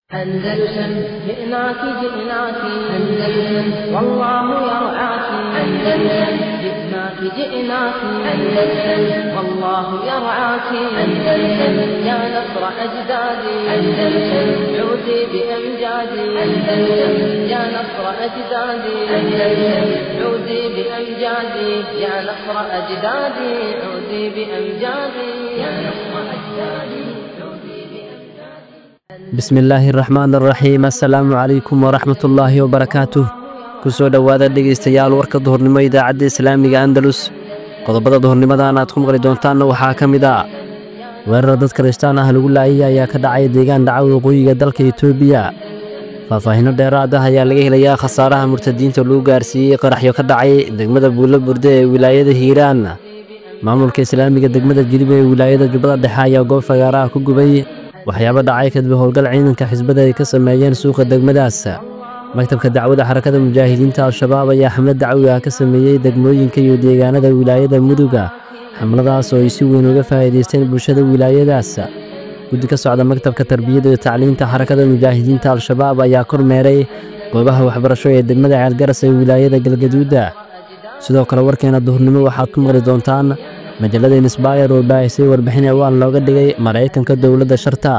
أندلسن جئناك جئناك أندلسن والله يرعاك أندلسن جئناك جئناك أندلسن والله يرعاك أندلسن يا نصر أجدادي أندلسن عودي بأمجادي أندلسن يا نصر أجدادي أندلسن عودي بأمجادي يا نصر أجدادي عودي بأمجادي يا نصر أجدادي bismillaahi raxmaan araxiim assalaamu calaykum waraxmatullaahi wabarakaatuh ku soo dhowaada dhegaystayaal warka duhurnimo idaacadda islaamiga andalus qodobada duhurnimadan aad ku maqli doontaanna waxaa ka mid ah weerar dad kirishtaan ah lagu laayay ayaa ka dhacay deegaan dhaca waqooyiga dalka etoobiya faahfaahinno dheeraad ah ayaa laga helayaa khasaaraha murtadiinta lagu gaarsiiyey qaraxyo ka dhacay degmada buulo burde ee wilaayada hiiraan maamulka islaamiga degmada jilib ee wilaayada jubbada dhexe ayaa goob fagaaraha ku gubay waxyaabo dhacay kadib howlgal ciidanka xisbada ay ka sameeyeen suuqa degmadaas maktabka dacwada xarakada mujaahidiinta al-shabaab ayaa xamlad dacwi ah ka sameeyey degmooyinka iyo deegaanada wilaayada muduga xamladaas oo ay si weyn uga faa'iidaysteen bulshada wilaayadaas guddi ka socda maktabka tarbiyadda iyo tacliinta xarakada mujaahidiinta al-shabaab ayaa kormeeray goobaha waxbarasho ee degmada ceelgaras ee wilaayada galgaduuda sidoo kale warkeena duhurnimo waxaad ku maqli doontaan majallada insbayr oo baahisay warbixin ciwaan looga dhigay maraykanka dowladda sharta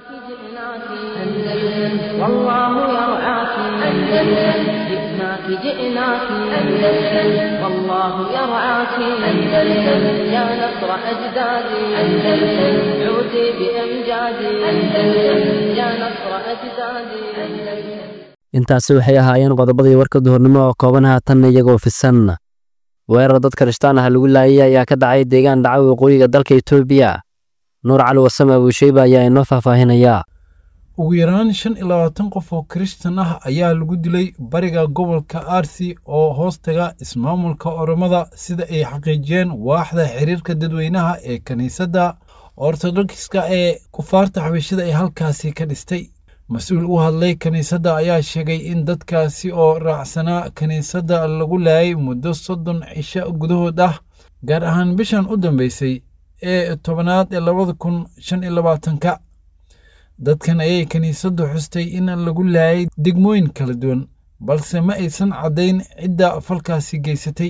جئناك أندلسن والله يرعاك أندلسن يا نصر أجدادي أندلسن عودي بأمجادي أندلسن يا نصر أجدادي أندلسن intaasi waxay ahaayeen qodobadii warka duhurnimo oo kooban haatanna iyagoo fisan weerar dad kirishtaan ah lagu laayay ayaa ka dhacay deegaan dhaca waqooyiga dalka etoobiya nuur cali wasame abuusheyba ayaa inoo faahfaahinayaa ugu yaraan shan iyo labaatan qof oo kirishtan ah ayaa lagu dilay bariga gobolka arsi oo hoostaga ismaamulka oromada sida ay xaqiijiyeen waaxda xiriirka dadweynaha ee kiniisadda ortodokska ee kufaarta xabashida ee halkaasi ka dhistay mas-uul u hadlay kiniisadda ayaa sheegay in dadkaasi oo raacsanaa kiniisadda lagu laayay muddo soddon cisho gudahood ah gaar ahaan bishan u dambeysay ee tobanaad ee labada kun shan iyo labaatanka dadkan ayay kiniisaddu xustay in lagu laayay degmooyin kala duwan balse ma aysan caddayn cidda falkaasi geysatay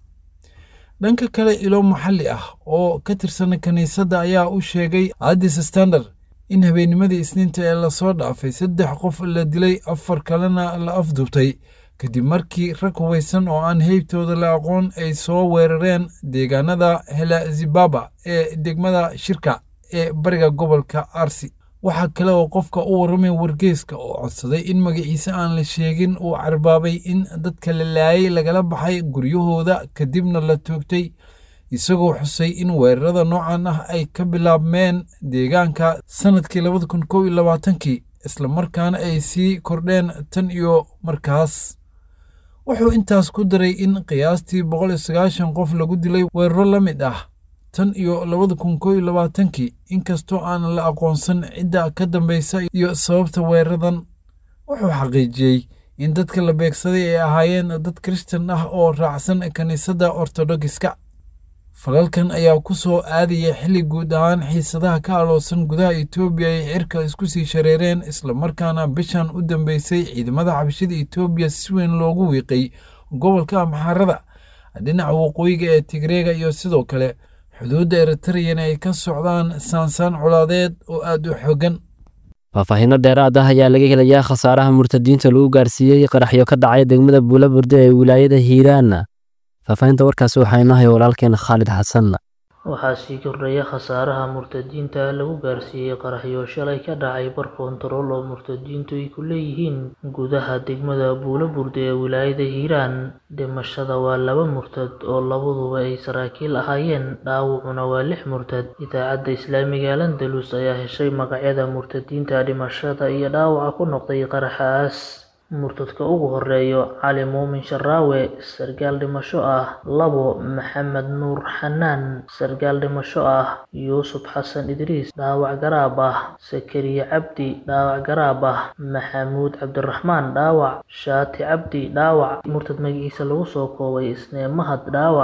dhanka kale ilo maxalli ah oo ka tirsan kiniisadda ayaa u sheegay addis standard in habeennimadii isniinta ee lasoo dhaafay saddex qof la dilay afar kalena la afduubtay kadib markii rag hubaysan oo aan heybtooda la aqoon ay soo weerareen deegaanada helazibaba ee degmada shirka ee bariga gobolka arsi waxaa kale oo qofka u warramay wargeyska oo codsaday in magaciise aan la sheegin uu carbaabay in dadka la laayay lagala baxay guryahooda kadibna la toogtay isagoo xusay in weerarada noocan ah ay ka bilaabmeen deegaanka sannadkii labada kun kow iyo labaatankii islamarkaana ay sii kordheen tan iyo markaas wuxuu intaas ku daray in qiyaastii boqol iyo sagaashan qof lagu dilay weeraro la mid ah tan iyo labada kun kow iyo labaatankii inkastoo aan la aqoonsan cidda ka dambaysa iyo sababta weeraradan wuxuu xaqiijiyey in dadka la beegsaday ay ahaayeen dad kirishtan ah oo raacsan kiniisadda ortodogiska falalkan ayaa ku soo aadaya xilli guud ahaan xiisadaha ka aloosan gudaha etoobiya ay cirka isku sii shareereen islamarkaana bishan u dambeysay ciidamada xabashida etoobiya si weyn loogu wiiqay gobolka amxaarada dhinaca waqooyiga ee tigreega iyo sidoo kale xuduudda eritreyana ay ka socdaan saansaan colaadeed oo aad u xoogan faahfaahinno dheeraad ah ayaa laga helayaa khasaaraha murtadiinta lagu gaarsiiyey qaraxyo ka dhacay degmada buulo burde ee wilaayada hiiraan faahfaahinta warkaasi waxaa inoohaya walaalkeena khaalid xasan waxaa sii kordhaya khasaaraha murtadiinta lagu gaarsiiyey qaraxyo shalay ka dhacay bar koontarool oo murtadiintu ay ku leeyihiin gudaha degmada buulo burde ee wilaayada hiiraan dhimashada waa laba murtad oo labaduba ay saraakiil ahaayeen dhaawacuna waa lix murtad idaacadda islaamiga landalus ayaa heshay magacyada murtadiinta dhimashada iyo dhaawaca ku noqday qaraxaas murtadka ugu horeeyo cali muumin sharaawe sargaal dhimasho ah labo maxamed nuur xanaan sargaal dhimasho ah yuusuf xasan idriis dhaawac garaab ah sakariye cabdi dhaawac garaab ah maxamuud cabdiraxmaan dhaawac shaati cabdi dhaawac murtad magaciisa lagu soo koobay isnee mahad dhaawac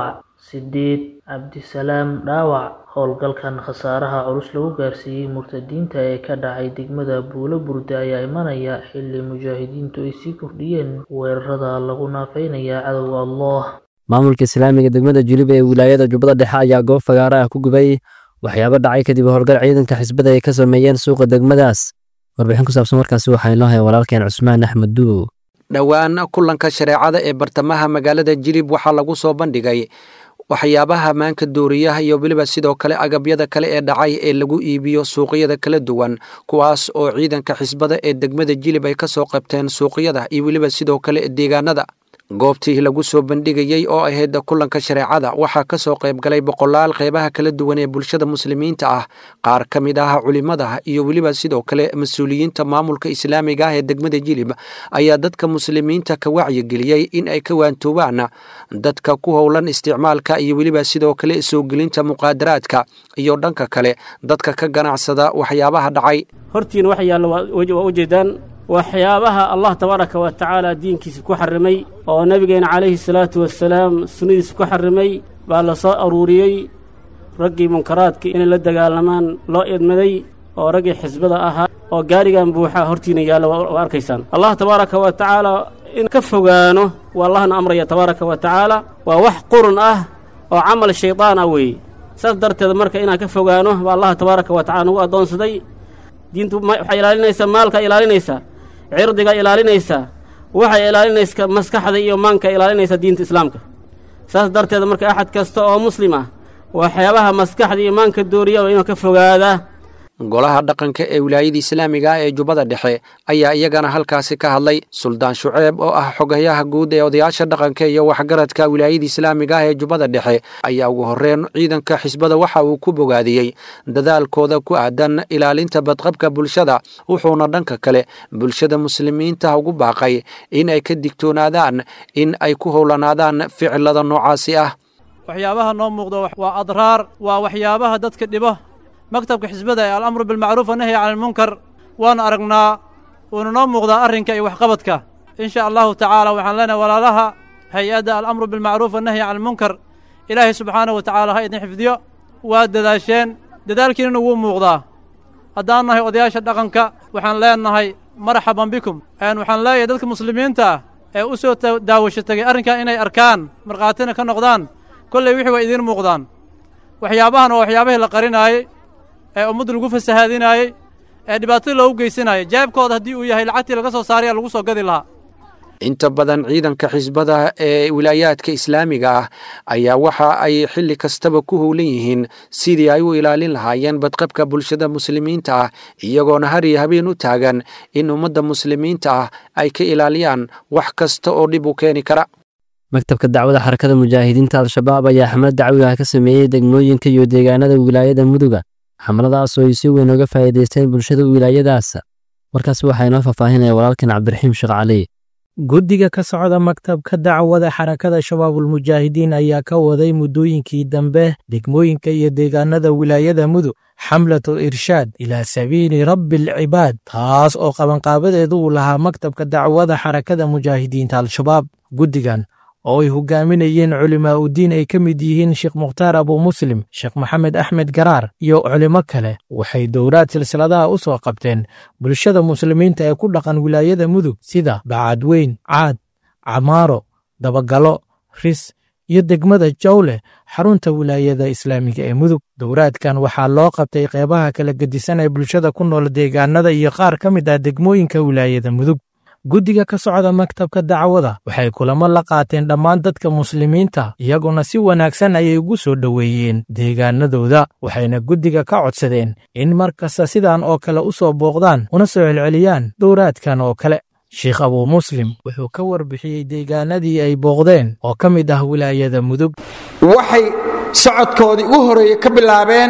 sideed cabdisalaam dhaawac howlgalkan khasaaraha culus lagu gaarsiiyey murtadiinta ee ka dhacay degmada buulo burde ayaa imanaya xilli mujaahidiintu ay sii kordhiyeen weerarada lagu naafeynaya cadowga allah maamulka islaamiga degmada julib ee wilaayada jubbada dhexe ayaa goob fagaara ah ku gubay waxyaabo dhacay kadib howlgal ciidanka xisbada ay ka sameeyeen suuqa degmadaas warbixin ku saabsan warkaasi waxaa inoo haya walaalkeen cusmaan axmed duuw dhowaan kulanka shareecada ee bartamaha magaalada jilib waxaa lagu soo bandhigay waxyaabaha maanka dooriyaha iyo weliba sidoo kale agabyada kale ee dhacay ee lagu iibiyo suuqyada kala duwan kuwaas oo ciidanka xisbada ee degmada jilib ay ka soo qabteen suuqyada iyo weliba sidoo kale deegaanada goobtii lagu soo bandhigayey oo ahayd kulanka shareecada waxaa ka soo qayb galay boqolaal qeybaha kala duwan ee bulshada muslimiinta ah qaar ka mid ah culimada iyo weliba sidoo kale mas-uuliyiinta maamulka islaamiga ah ee degmada jilib ayaa dadka muslimiinta ka wacyigeliyey in ay ka waantoobaan dadka ku howlan isticmaalka iyo weliba sidoo kale soo gelinta muqaadaraadka iyo dhanka kale dadka ka ganacsada waxyaabaha dhacay hortiina wax yaalla waa ujeedaan waxyaabaha allah tabaaraka wa tacaala diinkiisa ku xarrimay oo nebigeena calayhi salaatu wasalaam sunnadiisa ku xarrimay baa la soo aruuriyey raggii munkaraadka inay la dagaalamaan loo idmaday oo raggii xisbada ahaa oo gaarigan buuxaa hortiina yaalla waa arkaysaan allah tabaaraka wa tacaala in ka fogaano waa allahna amraya tabaaraka wa tacaala waa wax qurun ah oo camal shaydaan ah weeye saas darteed marka inaan ka fogaano baa allah tabaaraka wa tacala nagu addoonsaday diintu waxay ilaalinaysaa maalka ilaalinaysaa cirdiga ilaalinaysaa waxay ilaalinaysa maskaxda iyo maanka ilaalinaysaa diinta islaamka saas darteed marka axad kasta oo muslim ah waxyaabaha maskaxda iyo maanka dooriya waa inuu ka fogaadaa golaha dhaqanka ee wilaayada islaamiga ah ee jubbada dhexe ayaa iyagana halkaasi ka hadlay suldaan shuceeb oo ah xogayaha guud ee odayaasha dhaqanka iyo waxgaradka wilaayada islaamiga ah ee jubbada dhexe ayaa ugu horreyn ciidanka xisbada waxa uu ku bogaadiyey dadaalkooda ku aadan ilaalinta badqabka bulshada wuxuuna dhanka kale bulshada muslimiinta ugu baaqay in ay ka digtoonaadaan in ay ku howlanaadaan ficilada noocaasi ah waxyaabaha noo muuqda waa adraar waa waxyaabaha dadka dhibo maktabka xisbada ee alamru bilmacruuf wanahyi cani almunkar waanu aragnaa wuuna noo muuqdaa arrinka iyo waxqabadka in sha allahu tacaala waxaan leenahay walaalaha hay-adda alamru bilmacruuf wanahyi cani almunkar ilaahay subxaanahu wa tacaala ha idin xifdiyo waa dadaasheen dadaalkiinana wuu muuqdaa haddaan nahay odayaasha dhaqanka waxaan leenahay marxaban bikum waxaan leeyahay dadka muslimiinta ah ee u soo daawasho tegay arrinkan inay arkaan markhaatina ka noqdaan kolley wixii waa idiin muuqdaan waxyaabahan waa waxyaabahii la qarinaayey ee ummadda lagu fasahaadinaayey ee dhibaatada loogu geysanayay jaabkooda haddii uu yahay lacagtii laga soo saaraya lagu soo gadi lahaa inta badan ciidanka xisbada ee wilaayaadka islaamiga ah ayaa waxa ay xilli kastaba ku howlan yihiin sidii ay u ilaalin lahaayeen badqabka bulshada muslimiinta ah iyagoona har iyo habeen u taagan in ummadda muslimiinta ah ay ka ilaaliyaan wax kasta oo dhib u keeni kara maktabka dacwada xarakada mujaahidiinta al-shabaab ayaa xamlad dacwiga ka sameeyey degmooyinka iyo deegaanada wilaayada muduga xamladaas oo ay si weyn uga faa'iidaysteen bulshada wilaayadaas warkaas waxaa inoo faahfaahinaya walaalkan cabdiraxiim sheekh cali guddiga ka socda maktabka dacwada xarakada shabaabulmujaahidiin ayaa ka waday muddooyinkii dambe degmooyinka iyo deegaanada wilaayada mudug xamlatul irshaad ilaa sabiili rabbi alcibaad taas oo qabanqaabadeedu uu lahaa maktabka dacwada xarakada mujaahidiinta al-shabaab guddigan oo ay hogaaminayeen culimaa udiin ay ka mid yihiin sheekh mukhtaar abu muslim sheekh maxamed axmed garaar iyo culimo kale waxay dowlaad silsiladaha u soo qabteen bulshada muslimiinta ee ku dhaqan wilaayada mudug sida bacadweyn caad camaaro dabagalo ris iyo degmada jawleh xarunta wilaayada islaamiga ee mudug dowlaadkan waxaa loo qabtay qeybaha kala gedisan ee bulshada ku nool deegaanada iyo qaar ka mid ah degmooyinka wilaayada mudug guddiga ka socda maktabka dacwada waxay kulamo la qaateen dhammaan dadka muslimiinta iyaguna si wanaagsan ayay ugu soo dhoweeyeen deegaanadooda waxayna guddiga ka codsadeen in mar kasta sidan oo kale u soo booqdaan una soo celceliyaan dowraadkan oo kale sheekh abuu muslim wuxuu ka warbixiyey deegaanadii ay booqdeen oo ka mid ah wilaayada mudug waxay socodkoodii u horeeye ka bilaabeen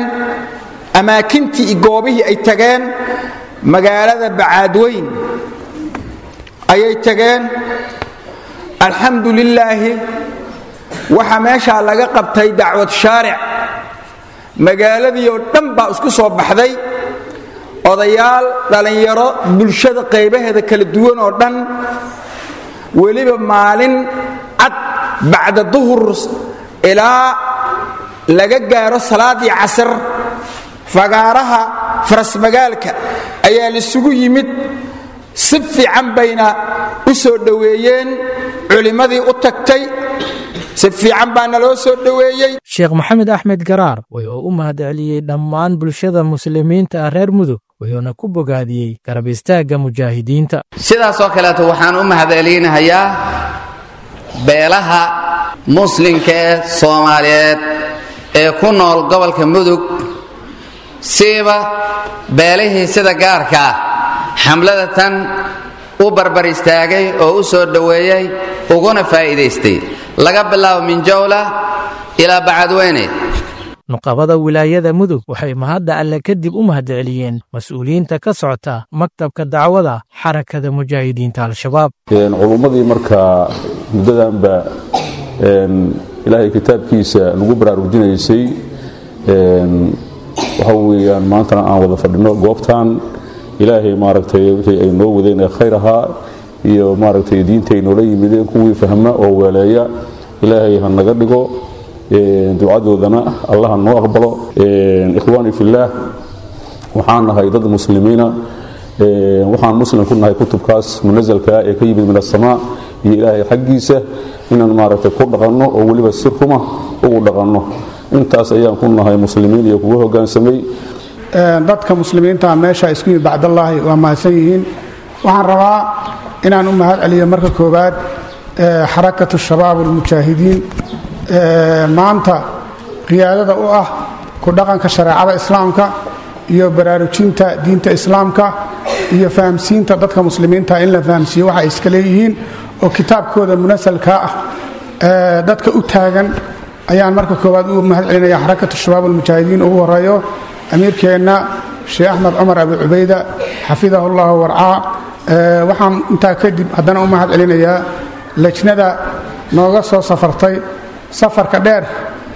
amaakintii iyo goobihii ay tageen magaalada bacaadweyn ayay tageen alxamdu lilaahi waxaa meeshaa laga qabtay dacwad shaaric magaaladii oo dhan baa isku soo baxday odayaal dhallinyaro bulshada qaybaheeda kala duwan oo dhan weliba maalin cad bacda duhur ilaa laga gaaro salaadii casar fagaaraha farasmagaalka ayaa laisugu yimid si fiican bayna u soo dhoweeyeen culimmadii u tagtay si fiican baana loo soo dhoweeyey sheekh maxamed axmed garaar wuxuu u mahadceliyey dhammaan bulshada muslimiinta ah reer mudug wuxuuna ku bogaadiyey garab istaagga mujaahidiinta sidaasoo kaleeto waxaan u mahadcelinahayaa beelaha muslimka ee soomaaliyeed ee ku nool gobolka mudug siiba beelihii sida gaarka ah xamlada tan u barbar istaagay oo u soo dhoweeyey uguna faa'iidaystay laga bilaabo minjowla ilaa bacadweyne nuqabada wilaayada mudug waxay mahadda alle kadib u mahadceliyeen mas-uuliyiinta ka socota maktabka dacwada xarakada mujaahidiinta al-shabaab culummadii markaa muddadanba ilaahay kitaabkiisa lagu baraarujinaysay waxa weeyaan maantana aan wada fadhino goobtan ilaahay maaragtay wixii ay noo wadeen ee khayr ahaa iyo maaragtay diintay noola yimideen kuwii fahma oo weeleeya ilaahay ha naga dhigo ducadoodana allaha noo aqbalo ikhwaani fillaah waxaan nahay dad muslimiina waxaan muslim ku nahay kutubkaas munasalkaa ee ka yimid min asamaa iyo ilaahay xaggiisa inaan maaragtay ku dhaqanno oo weliba si ruma ugu dhaqanno intaas ayaan ku nahay muslimiin iyo kugu hoggaansamay dadka muslimiinta meesha isku yimid bacdallaahi waa mahadsan yihiin waxaan rabaa inaan u mahad celiyo marka koowaad xarakatu shabaab almujaahidiin maanta qiyaadada u ah ku dhaqanka shareecada islaamka iyo baraarujinta diinta islaamka iyo fahamsiinta dadka muslimiinta in la fahamsiiyo waxa ay iska leeyihiin oo kitaabkooda munasalkaa ah dadka u taagan ayaan marka koowaad u mahad celinaya xarakatu shabaab almujaahidiin ugu horeeyo amiirkeenna sheekh axmed cumar abi cubayda xafidahu llahu warcaa waxaan intaa kadib haddana u mahad celinayaa lejnada nooga soo safartay safarka dheer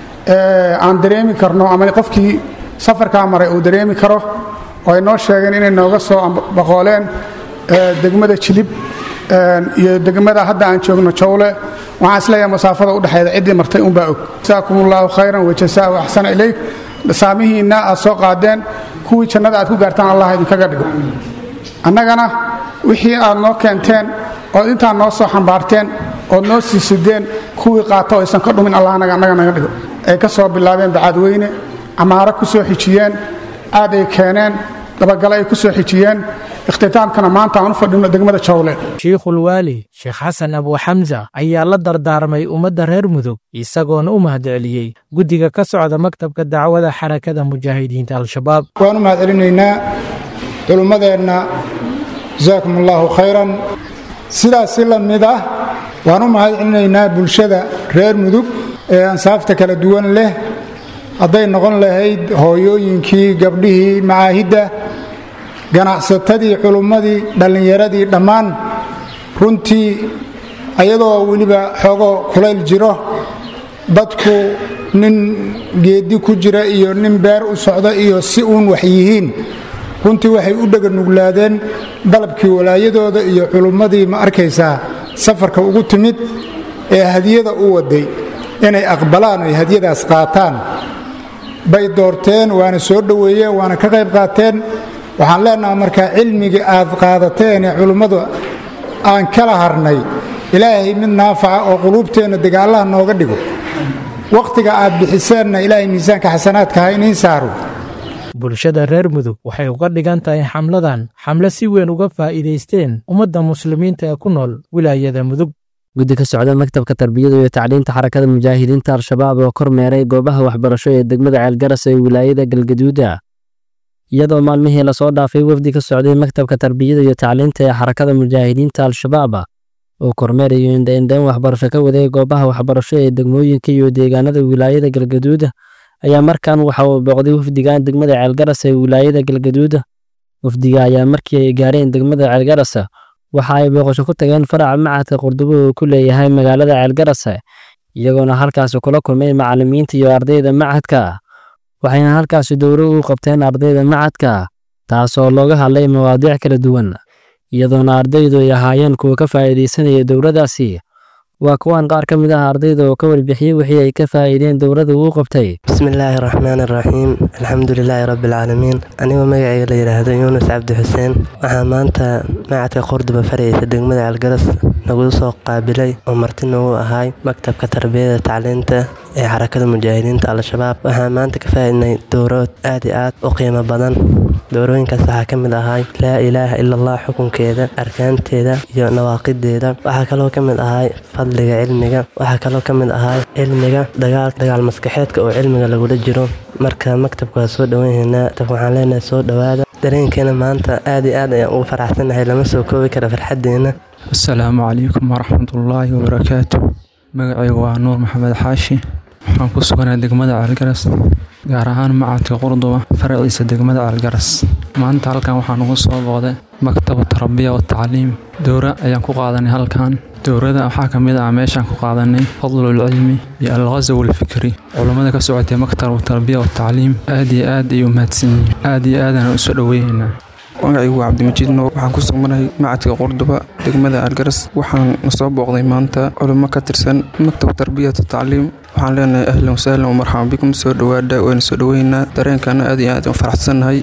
aan dareemi karno ama qofkii safarkaa maray uu dareemi karo oo ay noo sheegeen inay nooga soo baqooleen degmada jilib iyo degmada hadda aan joogno jawle waxaan isleeyahay masaafada udhexeeda ciddii martay unbaa og jasaakum ullahu khayran wajasaahu axsana ilayk saamihiinna aad soo qaadeen kuwii jannada aad ku gaartaan allah idinkaga dhigo annagana wixii aad noo keenteen ood intaa noo soo xambaarteen ood noo sii sideen kuwii qaata oo aysan ka dhumin allah annaga naga dhigo ay ka soo bilaabeen bacaadweyne camaaro ku soo xijiyeen aad ay keeneen dabagale ay ku soo xijiyeen ikhtitaamkana maanta aan u fadhino degmada jawle shiikhulwaali sheekh xasan abuuxamsa ayaa la dardaarmay ummadda reer mudug isagoona u mahadceliyey guddiga ka socda maktabka dacwada xarakada mujaahidiinta al-shabaab waan u mahad celinaynaa culummadeenna jasaakum allaahu khayran sidaas si la mid ah waan u mahad celinaynaa bulshada reer mudug ee ansaafta kala duwan leh hadday noqon lahayd hooyooyinkii gabdhihii macaahidda ganacsatadii culummadii dhallinyaradii dhammaan runtii ayadoo weliba xoogo kulayl jiro dadku nin geeddi ku jira iyo nin beer u socda iyo si uun wax yihiin runtii waxay u dheganuglaadeen dalabkii walaayadooda iyo culummadii ma arkaysaa safarka ugu timid ee hadiyada u waday inay aqbalaan oy hadiyadaas qaataan bay doorteen waana soo dhoweeyeen waana ka qayb qaateen waxaan leenaha markaa cilmigii aad qaadateen ee culummadu aan kala harnay ilaahay mid naafaca oo quluubteenna degaallaha nooga dhigo wakhtiga aad bixiseenna ilaahay miisaanka xasanaadka ha iniin saaro bulshada reer mudug waxay uga dhigan tahay xamladan xamle si weyn uga faa'iidaysteen ummadda muslimiinta ee ku nool wilaayada mudug guddi ka socda maktabka tarbiyada iyo tacliinta xarakada mujaahidiinta al-shabaab oo kor meeray goobaha waxbarasho ee degmada ceelgaras ee wilaayada galgaduuda iyadoo maalmihii lasoo dhaafay wafdi ka socday maktabka tarbiyada iyo tacliinta ee xarakada mujaahidiinta al-shabaab oo kormeerayo indhaindhayn waxbarasho ka waday goobaha waxbarasho ee degmooyinka iyo deegaanada wilaayada galgaduuda ayaa markan waxa uu booqday wafdigan degmada ceelgaras ee wilaayada galgaduuda wafdiga ayaa markii ay gaareen degmada ceelgaras waxa ay booqasho ku tageen faraca macadka qurdubo uu ku leeyahay magaalada ceelgaras iyagoona halkaasi kula kulmay macallimiinta iyo ardayda macadka waxayna halkaasi dowro u qabteen ardayda macadka taasoo looga hadlay mawaadiic kala duwan iyadoona ardaydu ay ahaayeen kuwa ka faa'iidaysanaya dowladaasi waa kuwaan qaar ka mid ah ardayda oo ka warbixiyey wixii ay ka faa'iideen dowladda uu qabtay bismillaahi raxmaan iraxiim alxamdulilaahi rabbialcaalamiin anigoo magacayga la yidhaahdo yuunus cabdi xuseen waxaa maanta macadka qordoba faraysa degmada algaras nagu soo qaabilay oo marti nagu ahay maktabka tarbiyada tacliinta ee xarakada mujaahidiinta al-shabaab waxaa maanta ka faa'iidnay dowrood aad iyo aad u qiimo badan dowrooyinkaas waxaa ka mid ahay laa ilaaha ila allah xukunkeeda arkaanteeda iyo nawaaqideeda waxaa kaloo ka mid ahay fadliga cilmiga waxaa kaloo ka mid ahay cilmiga dagaal dagaal maskaxeedka oo cilmiga lagula jiro marka maktabka waa soo dhowanhaynaa waxaan leenahay soo dhowaada dareenkeena maanta aad iyo aad ayaan ugu faraxsanahay lama soo koobi kara farxadeena asalaamu calaykum waraxmatullaahi wabarakaatu magacaygu waa nuur maxamed xaashi waxaan ku suganaa degmada caalgaras gaar ahaan macadka qurduba faraciisa degmada caalgaras maanta halkan waxaan ugu soo booday maktabu tarabiya wa tacliim dowra ayaan ku qaadanay halkan dowrada waxaa ka mid ah meeshaan ku qaadanay fadlul cilmi iyo alghasaw alfikri culummada ka socotay maktabu tarabiya wa tacliim aad iyo aad ay u mahadsan yihiin aad iyo aadaan u soo dhoweynaynaa magacaygu waa cabdimajiid nuur waxaan ku sugmanahay macadka qurduba degmada algaras waxaan nasoo booqday maanta culimo ka tirsan maktab tarbiyat tacliim waxaan leenahay ahlan wasahlan wamarxaban bikum soo dhowaada wayna soo dhoweynaa dareenkaana aad iyo aad u faraxsannahay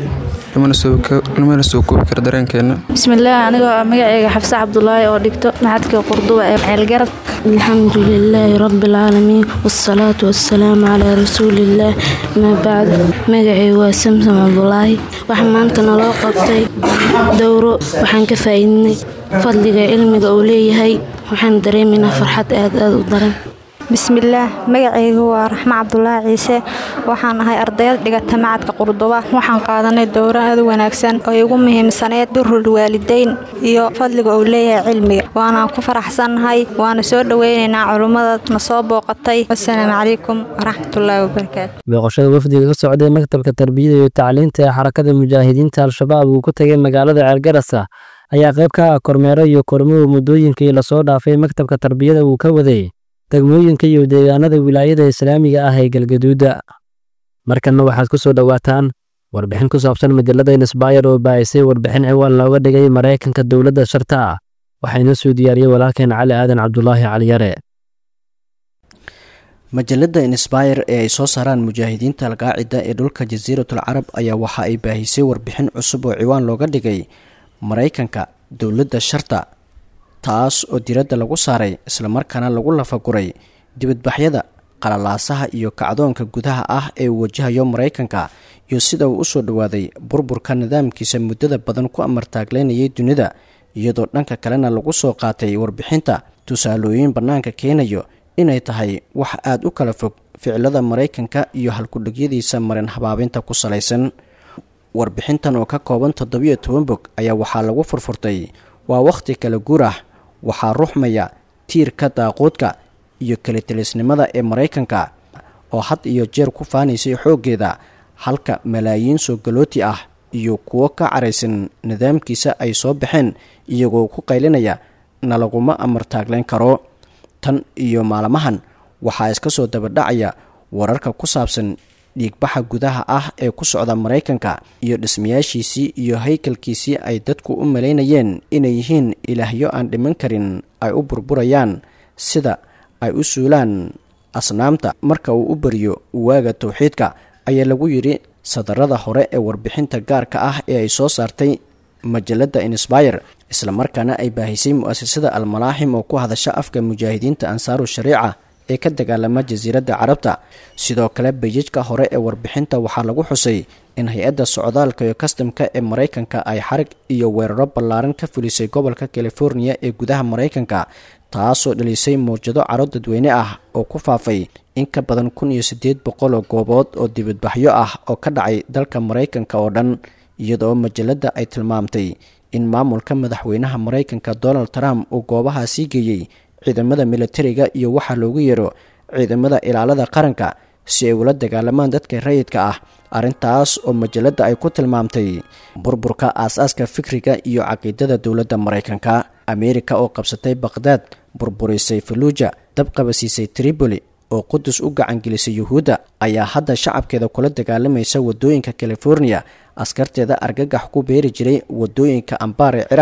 lamana soo koobi kara dareenkeena bismillaah anigoo ah magacayga xafse cabdulaahi oo dhigto maxadka qurduba ee ceelgarad alxamdu lilaahi rabbialcaalamiin wasalaatu wasalaamu calaa rasuuliillaah amaa bacd magacaygu waa samsam cabdulaahi waxaa maanta naloo qabtay dowro waxaan ka faa'iidnay fadliga cilmiga uu leeyahay waxaan dareemaynaa farxad aad aad u daran bismillaah magacaygu waa raxmo cabdulaahi ciise waxaan ahay ardayad dhigata macadka qurduba waxaan qaadanay dowro aad u wanaagsan oo igu muhiimsaneyd birul waalideyn iyo fadliga uu leeyahay cilmiga waanaan ku faraxsannahay waana soo dhoweynaynaa culummada na soo booqatay wasalaamu calaykum waraxmatullaahi wabarakaatu booqashada wafdiga ka socday maktabka tarbiyada iyo tacliinta ee xarakada mujaahidiinta al-shabaab uu ku tegay magaalada ceelgarasa ayaa qayb ka ah kormeero iyo kormuhu muddooyinkii lasoo dhaafay maktabka tarbiyada uu ka waday degmooyinka iyo deegaanada wilaayada islaamiga ah ee galgaduuda markanna waxaad ku soo dhowaataan warbixin ku saabsan majalada insbayr oo baahisay warbixin ciwaan looga dhigay maraykanka dowladda sharta ah waxaa inoo soo diyaariyey walaalkeen cali aadan cabdulaahi caliyare majalada insbayr ee ay soo saaraan mujaahidiinta alqaacida ee dhulka jasiiratul carab ayaa waxa ay baahisay warbixin cusub oo ciwaan looga dhigay maraykanka dowladda sharta taas oo diradda lagu saaray islamarkaana lagu lafaguray dibadbaxyada qalalaasaha iyo kacdoonka gudaha ah ee uu wajahayo maraykanka iyo sida uu usoo dhowaaday burburka nidaamkiisa muddada badan ku amartaagleynayay dunida iyadoo dhanka kalena lagu soo qaatay warbixinta tusaalooyin bannaanka keenayo inay tahay wax aada u kala fog ficilada maraykanka iyo halkudhigyadiisa marin habaabinta ku salaysan warbixintan oo ka kooban toddobiyo toban bog ayaa waxaa lagu furfurtay waa wakhti kala guur ah waxaa ruxmaya tiirka daaquudka iyo kalitelisnimada ee maraykanka oo had iyo jeer ku faanaysay xooggeeda halka malaayiin soo galooti ah iyo kuwo ka caraysan nidaamkiisa ay soo baxeen iyagoo ku qaylinaya na laguma amartaagleyn karo tan iyo maalmahan waxaa iska soo dabadhacaya wararka ku saabsan dhiigbaxa gudaha ah ee ku socda maraykanka iyo dhismayaashiisii iyo haykalkiisii ay dadku u malaynayeen inay yihiin ilaahyo aan dhiman karin ay u burburayaan sida ay u suulaan asnaamta marka uu u bariyo waaga towxiidka ayaa lagu yidhi sadarada hore ee warbixinta gaarka ah ee ay soo saartay majalada insbayr islamarkaana ay baahisay mu-asasada almalaaxim oo ku hadasha afka mujaahidiinta ansaaru shariica ee ka dagaalama jasiiradda carabta sidoo kale bayajka hore ee warbixinta waxaa lagu xusay in hay-adda socdaalka iyo kastamka ee maraykanka ay xarig iyo weeraro ballaaran ka fulisay gobolka californiya ee gudaha maraykanka taasoo dhalisay mawjado caro dadweyne ah oo ku faafay in ka badan kun iyo siddeed boqol oo goobood oo dibadbaxyo ah oo ka dhacay dalka maraykanka oo dhan iyadoo majalada ay tilmaamtay in maamulka madaxweynaha maraykanka donald trump uu goobahaasii geeyey ciidamada militariga iyo waxaa loogu yeero ciidamada ilaalada qaranka si ay ula dagaalamaan dadka rayidka ah arrintaas oo majalada ay ku tilmaamtay burburka aas-aaska fikriga iyo caqiidada dowladda maraykanka ameerika oo qabsatay baqhdaad burburisay faluuja dabqabasiisay tripoli oo qudus u gacangelisay yuhuudda ayaa hadda shacabkeeda kula dagaalamaysa wadooyinka californiya askarteeda argagax ku beeri jiray wadooyinka ambaar ee ciraaq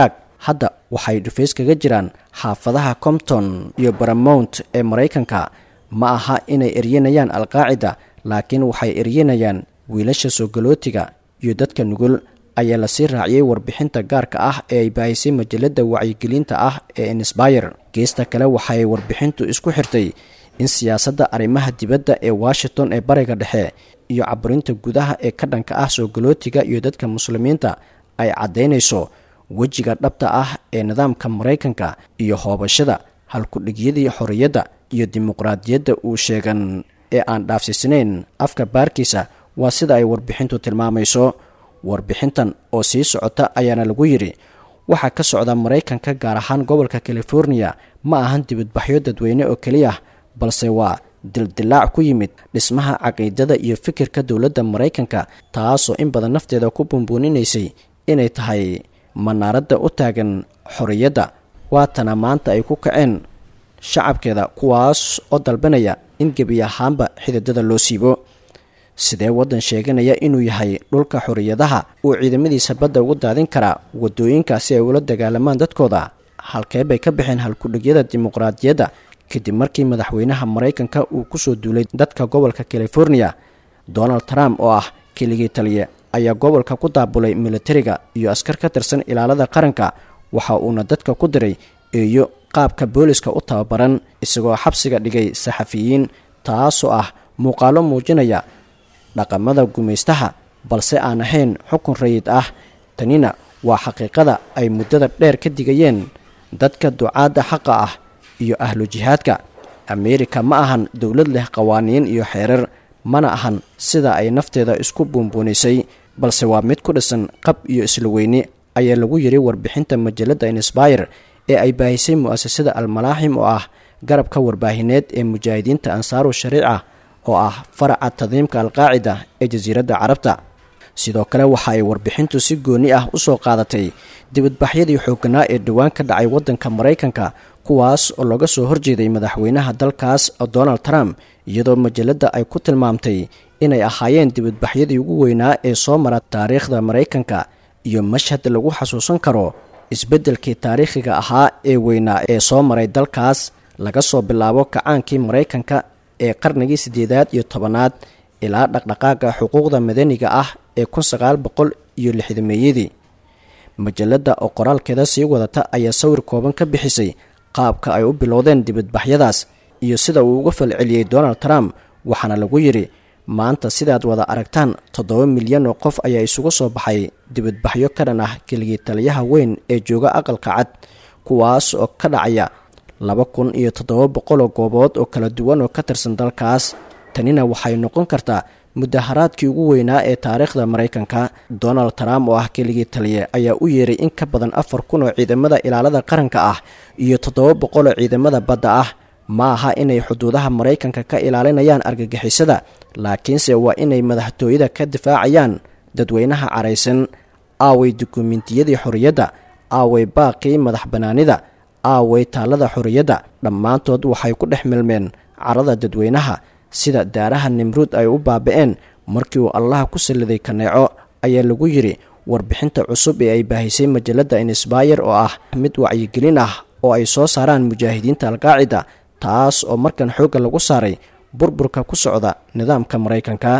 hadda waxay dhufays kaga jiraan xaafadaha compton iyo baramount ee maraykanka ma aha inay eryanayaan alqaacida laakiin waxay eryanayaan wiilasha soogolootiga iyo dadka nugul ayaa lasii raaciyey warbixinta gaarka ah ee ay baahisay majalada wacyigelinta ah ee insbayer geesta kale waxay warbixintu isku xirtay in siyaasadda arrimaha dibadda ee washington ee bariga dhexe iyo caburinta gudaha ee ka dhanka ah soogolootiga iyo dadka muslimiinta ay caddaynayso wejiga dhabta ah ee nidaamka maraykanka iyo hoobashada halkudhigyadii xorriyadda iyo dimuqraadiyadda uu sheegan ee aan dhaafsiisnayn afka baarkiisa waa sida ay warbixintu tilmaamayso warbixintan oo sii socota ayaana lagu yidhi waxaa ka socda maraykanka gaar ahaan gobolka californiya ma ahan dibadbaxyo dadweyne oo keliya balse waa dildilaac ku yimid dhismaha caqiidada iyo fikirka dowladda maraykanka taasoo in badan nafteeda ku bumbuuninaysay inay tahay manaaradda u taagan xorriyadda waatana maanta ay ku kaceen shacabkeeda kuwaas oo dalbanaya in gebi ahaanba xididada loo siibo sidee waddan sheeganaya inuu yahay dhulka xorriyadaha uu ciidamadiisa badda ugu daadin karaa waddooyinka si ay ula dagaalamaan dadkooda halkee bay ka baxeen halkudhigyada dimuqraadiyadda kadib markii madaxweynaha maraykanka uu kusoo duulay dadka gobolka californiya donald trump oo ah keligii taliye ayaa gobolka ku daabulay militariga iyo askar ka tirsan ilaalada qaranka waxa uuna dadka ku diray eeyo qaabka booliska u tababaran isagoo xabsiga dhigay saxafiyiin taasoo ah muuqaalo muujinaya dhaqamada gumaystaha balse aan ahayn xukun rayid ah tanina waa xaqiiqada ay muddada dheer ka digayeen dadka ducaadda xaqa ah iyo ahlu jihaadka ameerika ma ahan dowlad leh qawaaniin iyo xeerar mana ahan sida ay nafteeda isku buunbuunisay balse waa mid ku dhisan qab iyo isla weyni ayaa lagu yidhi warbixinta majalada insbayer ee ay baahisay mu'asasada almalaaxim oo ah garabka warbaahineed ee mujaahidiinta ansaaru shariica oo ah faraca tadiimka alqaacida ee jasiiradda carabta sidoo kale waxa ay warbixintu si gooni ah u soo qaadatay dibadbaxyadii xooganaa ee dhowaan ka dhacay waddanka maraykanka kuwaas oo laga soo horjeeday madaxweynaha dalkaas donald trump iyadoo majalladda ay ku tilmaamtay inay ahaayeen dibadbaxyadii ugu weynaa ee soo mara taariikhda maraykanka iyo mashhad lagu xasuusan karo isbeddelkii taariikhiga ahaa ee weynaa ee soo maray dalkaas laga soo bilaabo kacaankii maraykanka ee qarnigii siddeedaad iyo tobanaad ilaa dhaqdhaqaaga xuquuqda madaniga ah ee kun sagaal boqol iyo lixdameeyadii majalladda oo qoraalkeeda sii wadata ayaa sawir kooban ka bixisay qaabka ay u bilowdeen dibadbaxyadaas iyo sida uu uga falceliyey donald trump waxaana lagu yidhi maanta sidaad wada aragtaan toddoba milyan oo qof ayaa isugu soo baxay dibadbaxyo ka dhan ah keligii taliyaha weyn ee jooga aqalka cad kuwaas oo ka dhacaya laba kun iyo toddoba boqoloo goobood oo kala duwan oo ka tirsan dalkaas tanina waxay noqon kartaa mudaharaadkii ugu weynaa ee taariikhda maraykanka donald trump oo ah keligii taliye ayaa u yeeray in ka badan afar kun oo ciidamada ilaalada qaranka ah iyo toddoba boqol oo ciidamada badda ah ma aha inay xuduudaha maraykanka ka ilaalinayaan argagixisada laakiinse waa inay madaxtooyada ka difaacayaan dadweynaha caraysan aaway dukumentiyadii xorriyadda aaway baaqii madax bannaanida aaway taallada xorriyadda dhammaantood waxay ku dhex milmeen carada dadweynaha sida daaraha nimruud ay u baaba'een markii uu allaha ku salliday kaneeco ayaa lagu yidhi warbixinta cusub ee ay baahisay majalladda insbayer oo ah mid wacyigelin ah oo ay soo saaraan mujaahidiinta alqaacida taas oo markan xoogga lagu saaray burburka ku socda nidaamka maraykanka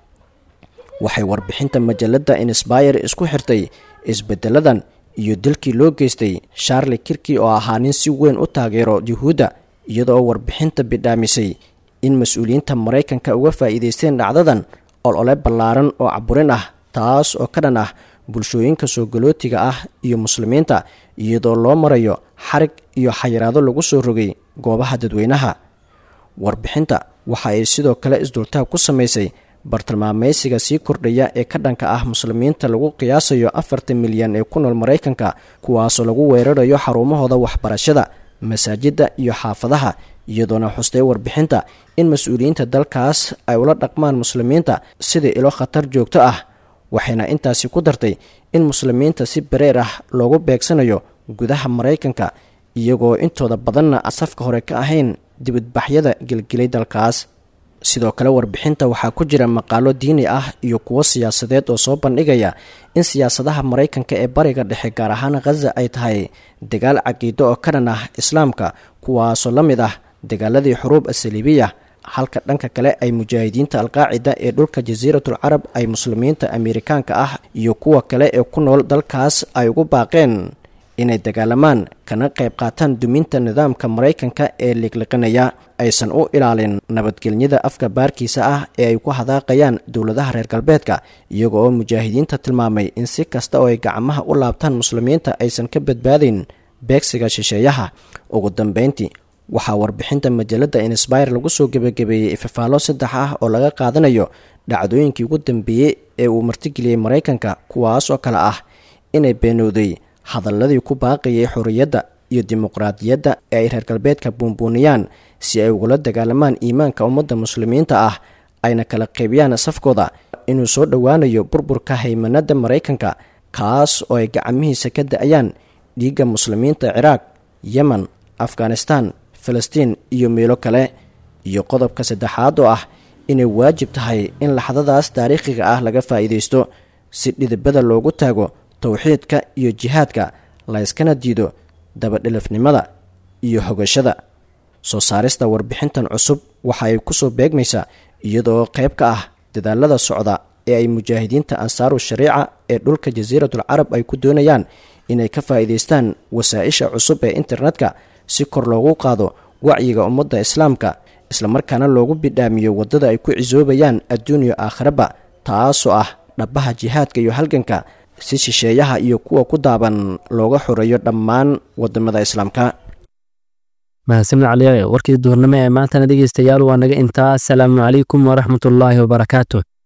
waxay warbixinta majalladda insbayer isku xirtay isbeddeladan iyo dilkii loo geystay sharli kirki oo ahaa nin si weyn u taageero yuhuudda iyadoo warbixinta bidhaamisay in mas-uuliyiinta maraykanka uga faa'iidaysteen dhacdadan olole ballaaran oo caburin ah taas oo ka dhan ah bulshooyinka soo galootiga ah iyo muslimiinta iyadoo loo marayo xarig iyo xayiraado lagu soo rogay goobaha dadweynaha warbixinta waxa ay sidoo kale isdultaag ku samaysay bartilmaamaysiga sii kordhaya ee ka dhanka ah muslimiinta lagu qiyaasayo afartan milyan ee ku nool maraykanka kuwaasoo lagu weerarayo xarumahooda waxbarashada masaajidda iyo xaafadaha iyadoona xustay warbixinta in mas-uuliyiinta dalkaas ay ula dhaqmaan muslimiinta sidai ilo khatar joogto ah waxayna intaasi ku dartay in muslimiinta si bareer ah loogu beegsanayo gudaha maraykanka iyagoo intooda badanna safka hore ka ahayn dibadbaxyada gelgelay dalkaas sidoo kale warbixinta waxaa ku jira maqaalo diini ah iyo kuwo siyaasadeed oo soo bandhigaya in siyaasadaha maraykanka ee bariga dhexe gaar ahaan khaza ay tahay dagaal caqiido oo ka dhan ah islaamka kuwaasoo la mid ah dagaaladii xuruub asaliibiya halka dhanka kale ay mujaahidiinta alqaacida ee dhulka jasiiratul carab ay muslimiinta amerikaanka ah iyo kuwa kale ee ku nool dalkaas ay ugu baaqeen inay dagaalamaan kana qayb qaataan duminta nidaamka maraykanka ee liqliqinaya aysan u ilaalin nabadgelyada afka baarkiisa ah ee ay ku hadaaqayaan dowladaha reer galbeedka iyaga oo mujaahidiinta tilmaamay in si kasta oo ay gacmaha u laabtaan muslimiinta aysan ka badbaadayn beegsiga shisheeyaha ugu dambeyntii waxaa warbixinta majalada insbire lagu soo gebagabeeyey ifafaalo saddex ah oo laga qaadanayo dhacdooyinkii ugu dambeeyey ee uu martigeliyey maraykanka kuwaas oo kale ah inay beenowday hadaladii ku baaqayay xorriyadda iyo dimuqraadiyadda ee ay reer galbeedka buunbuuniyaan si ay ugula dagaalamaan iimaanka ummadda muslimiinta ah ayna kala qaybiyaan safkooda inuu soo dhowaanayo burburka haymanada maraykanka kaas oo ay gacmihiisa ka da-ayaan dhiigga muslimiinta ciraaq yemen afghanistan falastiin iyo meelo kale iyo qodobka saddexaad oo ah inay waajib tahay in laxdadaas taariikhiga ah laga faa'iidaysto si dhidibada loogu taago towxiidka iyo jihaadka layskana diido dabadhilifnimada iyo hogashada soo saarista warbixintan cusub waxa ay kusoo beegmaysaa iyadoo qayb ka ah dadaalada socda ee ay mujaahidiinta ansaaru shariica ee dhulka jasiiratul carab ay ku doonayaan inay ka faa'iidaystaan wasaa-isha cusub ee internetka si kor loogu qaado wacyiga ummadda islaamka islamarkaana loogu bidhaamiyo waddada ay ku cisoobayaan adduuniya aakhiraba taasoo ah dhabbaha jihaadka iyo halganka si shisheeyaha iyo kuwa ku daaban looga xoreeyo dhammaan wadamada islaamka mahadsanid caliyae warkii duhurnimo ee maantana dhegeystayaal waa naga intaa asalaamu calaykum waraxmatullaahi wabarakaatu